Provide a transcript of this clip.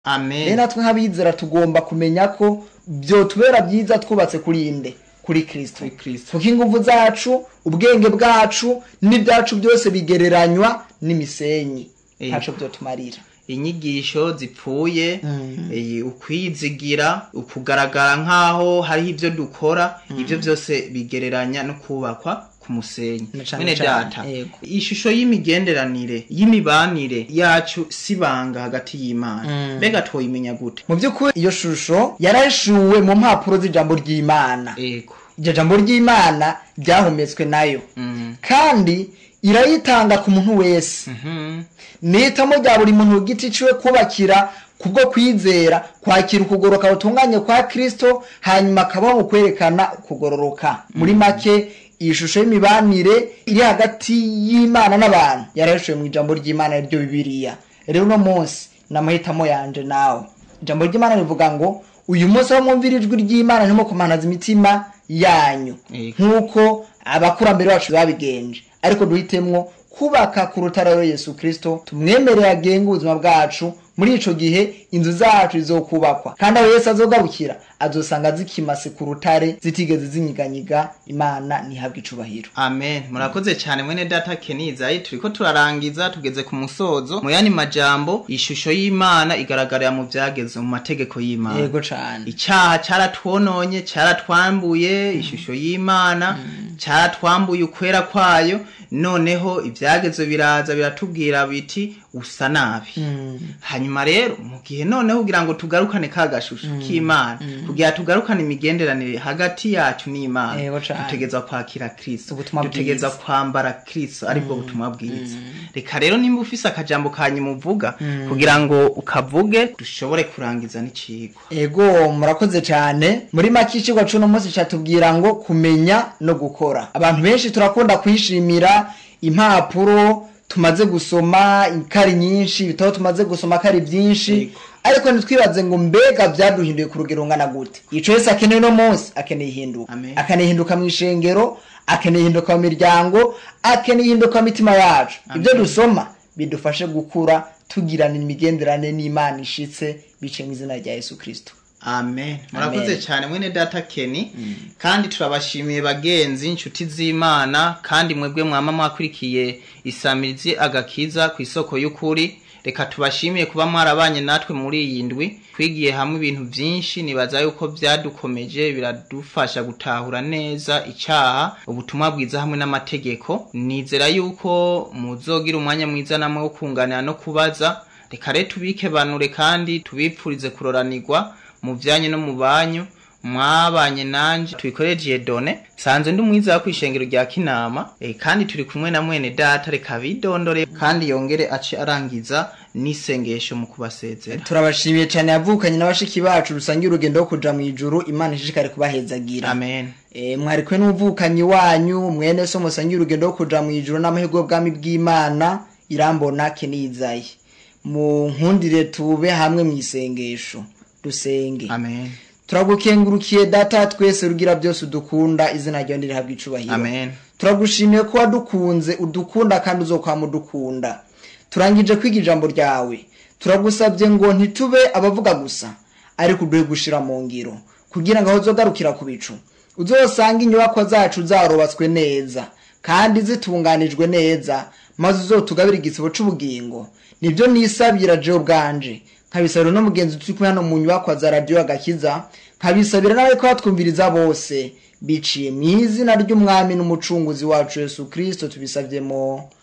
rero amen natwe nk'abizera tugomba kumenya ko byotubera byiza twubatse kuri inde kuri kristo Kuri Kristo. kuko ingufu zacu ubwenge bwacu n'ibyacu byose bigereranywa n'imisenyi Eh. ntaco byotumarira inyigisho zipfuye Mm. eh, ukwizigira ukugaragara nk'aho hariho ibyo dukora ibyo byose bigereranya no kubakwa ku musenyi Na cane mwene cane, data yego. ishusho y'imigenderanire y'imibanire yacu sibanga hagati y'imana Mm. mbega twoyimenya gute mu by'ukuri iyo shusho yarahishuwe mu mpapuro z'ijambo ry'imana ego iryo jambo ry'imana ryahumetswe nayo Mm. kandi irayitanga ku muntu wese Mhm. nitamo rya buri muntu ku giti ciwe kubakira kubwo kwizera kwakira ukugoroka gutunganye kwa kristo hanyuma akabaho mu kwerekana ukugororoka muri make iyi shusho y'imibanire iri hagati y'imana n'abantu yarahishuwe mu ijambo ry'imana ryo bibiliya rero uno munsi ni amahitamo yanje nawe ijambo ry'imana rivuga ngo uyu munsi aho mwumvira ijwi ry'imana ntimwo kumanaza imitima yanyu Yego. nk'uko abakurambere bacu babigenje ariko duhitemwo kubaka ku rutare rwa yesu kirisito tumwemerere agenga ubuzima bwacu muri ico gihe inzu zacu zizokubakwa kandi aho yesu azogabukira azosanga zikimase ku rutare zitigeze zinyiganyiga imana ntihabwe icubahiro amen murakoze cyane mwene data kenizayi turiko turarangiza tugeze ku musozo mu yandi majambo ishusho y'imana igaragarira mu byageze mu mategeko y'imana yego cane icyaha cyaratwononye cyaratwambuye ishusho y'imana cyaratwambuye ukwera kwayo noneho ibyagezo biraza biratubwira biti usa nabi Mm. hanyuma rero mu gihe noneho kugira ngo tugarukane ka gashusho k'imana kugira tugarukane imigenderanire hagati yacu n'imana Yego cane. dutegeza kwakira kristo Ubutumwa dutegeza bwiza. kwambara kristo aribwo butumwa bwiza reka rero nimba ufise akajambo kanyuma uvuga kugira ngo ukavuge dushobore kurangiza n'icigwa ego murakoze cyane muri make icigwa c'uno munsi catubwira ngo kumenya no gukora abantu benshi turakunda kwishimira impapuro tumaze gusoma ikari nyinshi ibitabo tumaze gusoma kari byinshi Yego. ariko ntitwibaze ngo mbega byaduhinduye ku rugero ngana gute ico wese akeneye uno munsi akeneye ihinduka Amen. akeneye ihinduka mu ishengero akeneye ihinduka mu miryango akeneye ihinduka mu mitima yacu ibyo dusoma bidufashe gukura tugirana imigenderanire n'imana ishitse bice mu izina rya yesu kirisito amen murakoze Amen. cyane mwene data keni kandi turabashimiye bagenzi inshuti z'imana kandi mwebwe mwama mwakurikiye isamirizi agakiza ku isoko y'ukuri reka tubashimiye kuba mwarabanye natwe muri iyi ndwi twigiye hamwe ibintu byinshi nibaza yuko byadukomeje biradufasha gutahura neza icyaha ubutumwa bwiza hamwe n'amategeko nizera yuko muzogira umwanya mwiza namwe wo kunganira no kubaza reka rero tubikebanure kandi tubipfurize kuroranirwa mu byanyu no mu banyu mwabanye nanje tubikoreje done sanze ndi umwiza wo kwishengero rya kinama e, kandi turi kumwe na mwene data reka bidondore kandi yongere ace arangiza n'isengesho mu kubasezera turabashimiye cyane yavukanye n'abashiki bacu rusangiye urugendo rwo kuja mu ijuru imana ishishikare kubahezagira amen e, mwari kumwe n'umuvukanyi wanyu mwene so musangiye urugendo rwo kuja mu ijuru n'amahirwe y'ubwami bw'imana irambona kenizayi mu nkundire tube hamwe mu isengesho dusenge amen turagukengurukiye data twese rugira byose udukunda izina ryawe ndirihabwa icubahiro amen turagushimiye ko wadukunze udukunda kandi uzokwama udukunda turangije kwiga ijambo ryawe turagusabye ngo ntitube abavuga gusa ariko uduhe gushira mu ngiro kugira ngo aho uzogarukira ku bicu uzosanga inyubakwa zacu zarubatswe neza kandi zitunganijwe neza maze uzotugabira igisibo c'ubugingo nibyo nisabira jewe bwanje nkabisabira no mugenzi turi kumwe hano mu nyubakwa za radiyo agakiza nkabisabira nawe ko batwumviriza bose biciye mu izina ry'umwami n'umucunguzi wacu yesu kirisito tubisavyemo